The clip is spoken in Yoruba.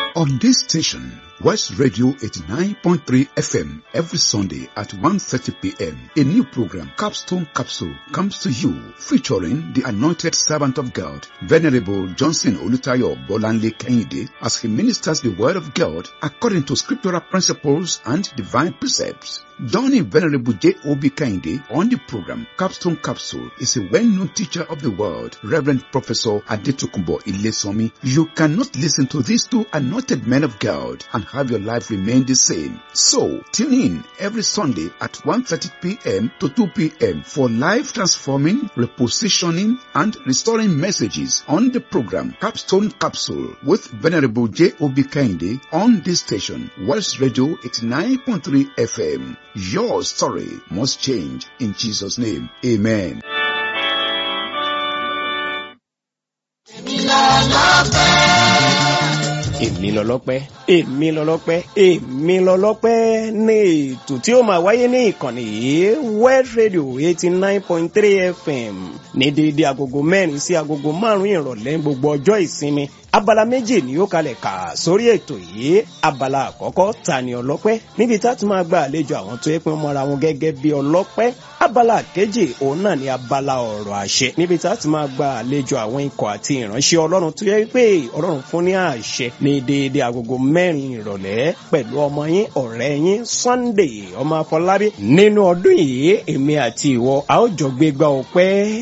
On this station, West Radio 89.3 FM, every Sunday at 1.30 p.m., a new program, Capstone Capsule, comes to you featuring the anointed servant of God, Venerable Johnson Olutayo Bolanle Kehinde, as he ministers the word of God according to scriptural principles and divine precepts. Johnny Venerable J.O.B. Kehinde on the program, Capstone Capsule, is a well-known teacher of the word, Reverend Professor Adetukumbo Ilesomi. You cannot listen to these two anointed men of God and have your life remain the same. So, tune in every Sunday at 1.30 p.m. to 2 p.m. for life transforming, repositioning, and restoring messages on the program Capstone Capsule with Venerable J.O.B. Kehinde on this station, West Radio 89.3 FM. Your story must change in Jesus' name. Amen. èmi lọlọ́pẹ́ èmi lọlọ́pẹ́ èmi lọlọ́pẹ́ ní ètò tí ó máa wáyé ní ìkànnì yìí West Radio eighty nine point three FM ní déédéé agogo mẹ́rin sí agogo márùn-ún ìrọ̀lẹ́ gbogbo ọjọ́ ìsinmi abala méjì ni ó kalẹ̀ kà sórí ètò yìí abala àkọ́kọ́ ta ni ọlọ́pẹ́ níbi tá a ti máa gba àlejò àwọn tó yẹ pé wọ́n mọra wọn gẹ́gẹ́ bí ọlọ́pẹ́ abala kejì òun náà ni abala ọ̀rọ̀ àṣẹ níbi tá a ti máa gba àlejò àwọn ikọ̀ àti ìránṣẹ́ ọlọ́run tó yẹ pé ọlọ́run fún ní àṣẹ ní déédéé agogo mẹ́rin ìrọ̀lẹ́ pẹ̀lú ọmọ yín ọ̀rẹ́ yín Sunday ọmọ Afọlábí nínú ọdún yìí èmi àti ìwọ a ó jọ gbégbá ọpẹ́